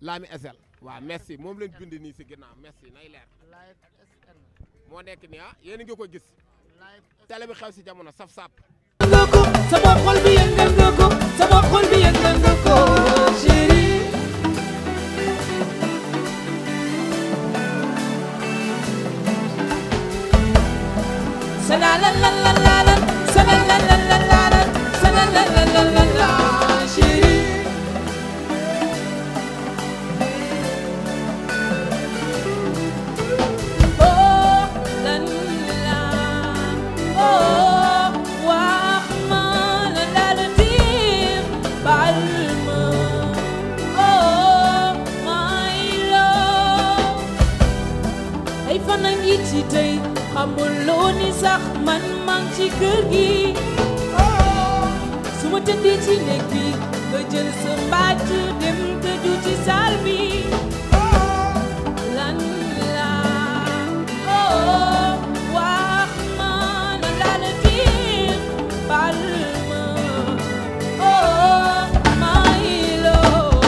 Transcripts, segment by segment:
Lami SL waaw merci moom lañ bind nii si ginnaaw merci nay leer live SN moo nekk nii ah yéen a ngi ko gis live télé bi xew si jamono saf sap nga ko sama xol bi yëngal nga ko sama xol bi yëngal nga ko chéri Sala la la la la la sala la la la la la sala la la la la la chéri Oh la la oh wax ma la la la dir bal ma oh my love ay fan a ngi ci tey xamuloo ni sax man mang ci kër gi su ma tëddee ci néeg bi nga jël sa mbàjj dem tëju ci saal bi lan la oh wax ma la la la dir bal ma oh my love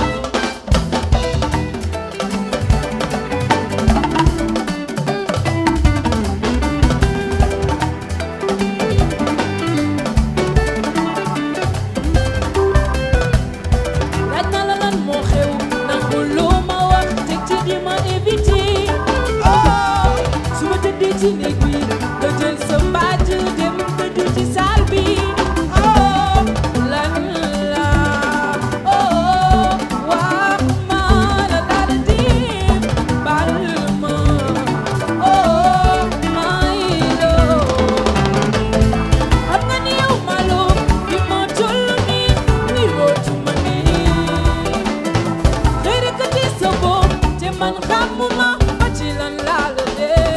laaj na la lan moo xew nangu loo ma wax teg ci di ma évité oh su ma tëddee ci néeg bi nga jël sa mbàjj dem tëdd ci saal bi oh lan la oh wax ma la daal di bal ma oh my love xam nga ni yow malo bi ma toll nii ni rootu ma nii xëy rek a tee sa bopp te man xamuma ba ci lan laa la dee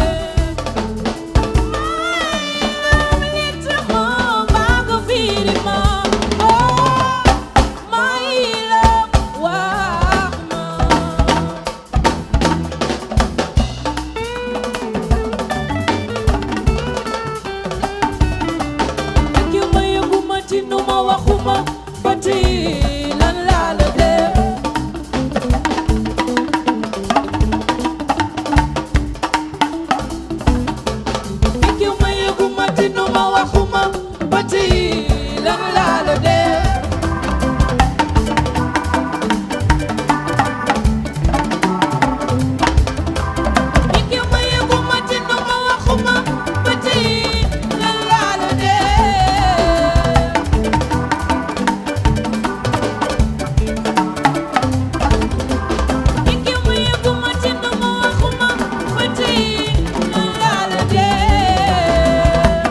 nit ma baa nga fiiri ma oh my love wax ma ak yow ma yëguma ci nu ma waxuma ba tey lan laa la def ak yow ma yëguma ci nu ma waxuma ba tey lan laa la def ak yow ma yëguma ci nu ma waxuma ba tey lan laa la def ak yow ma yëguma ci nu ma waxuma ba tey lan laa la def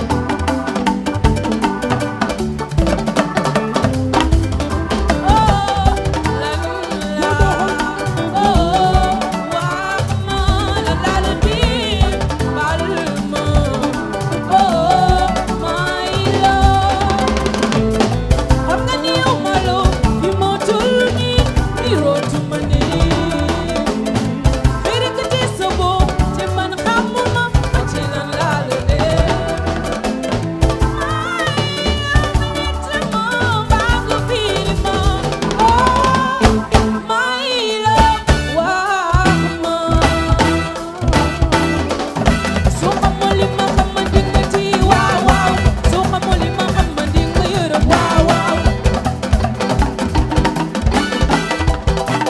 oh lan la oh wax ma la la la dir bal ma oh my love xam nga ni yow malo bi moo toll nii ni rootu ma nii xëy rek a tee sa bopp te man xamuma ba ci lan laa la def Wow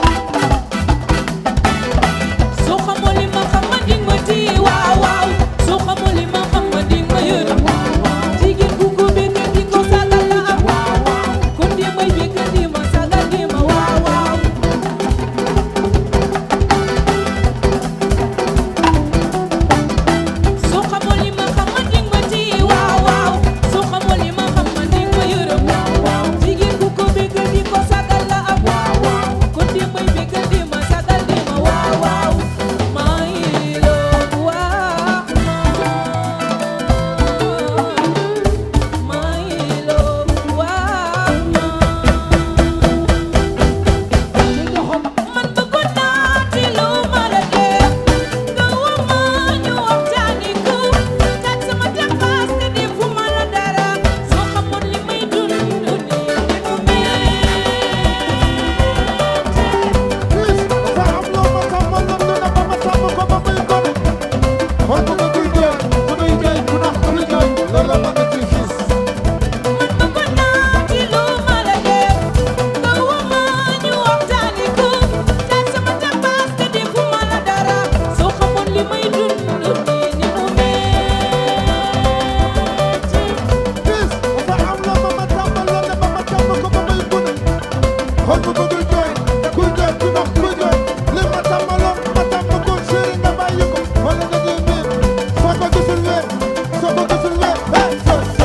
kuy jooy ku dox kuy jooy li ma tàmmaloon ma tàmm ko chéri nga bàyyi ko wala nga ñuy miir soo ko gisul weer soo ko gisul weer hey so so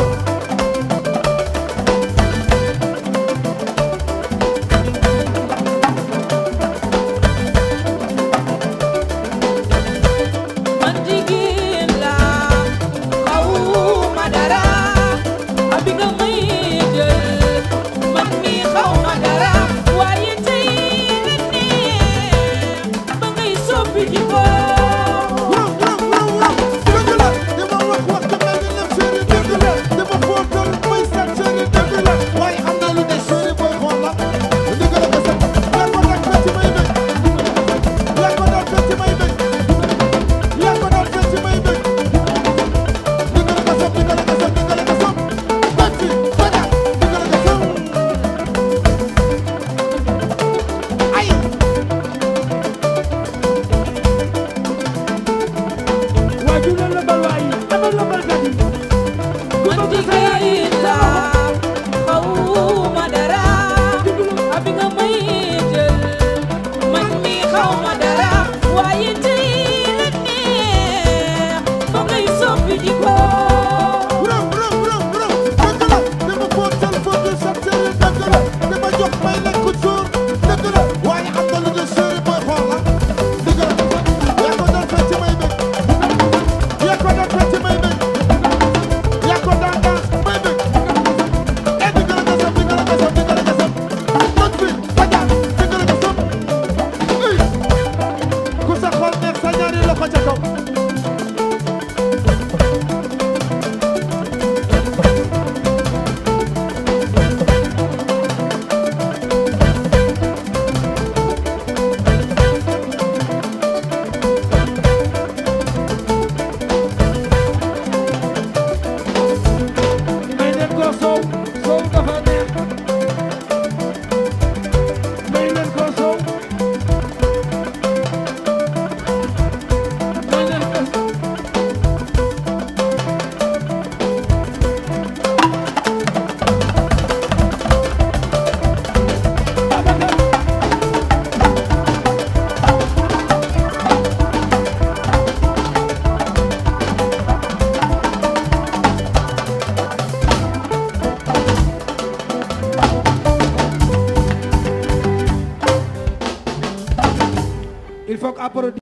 man jigéen laa xawma dara abi nga may jël man mi xawma dara waaye tey la neex ba ngay soppi di ko Wow, wow, wow, wow. dëgg la di ma wax wax ku mel ni lem chéri dëgg la di ma fóotal muy set chéri dëgg la waaye am na lu des chéri booy xool la dëgg la ko set yaa ko daan fecc may bëgg yaa ko daan fecc may bëgg yaa ko daan fecc may bëgg dëgg la ko set dëgg la ko set dëgg la ko set fecc faja dëgg la ko set ay waajur la bal waay ana la balkat yi man jigéen laa xawma dara abi nga may jël man mi xawma dara waaye tey la neex ba ngay soppi di ko Brum brum brum brum dëgg la dama fóotal fóotal sa chéri dëgg la dama jox may lekk jour dëgg la waaye am na lu des chéri booy xool la dëgg la yaa ko daan fecc may bëgg yaa ko daan fecc may bëgg yaa ko daan dans may bëgg eh dëgg la ko sëb dëgg la ko sëb dëgg la ko sëb toj bi faja dëgg la ko sëb uy ku sa xol neex sa ñaari loxo ca kaw may leen ko soow soow dafa neex may leen ko soow may leen ko il faut que après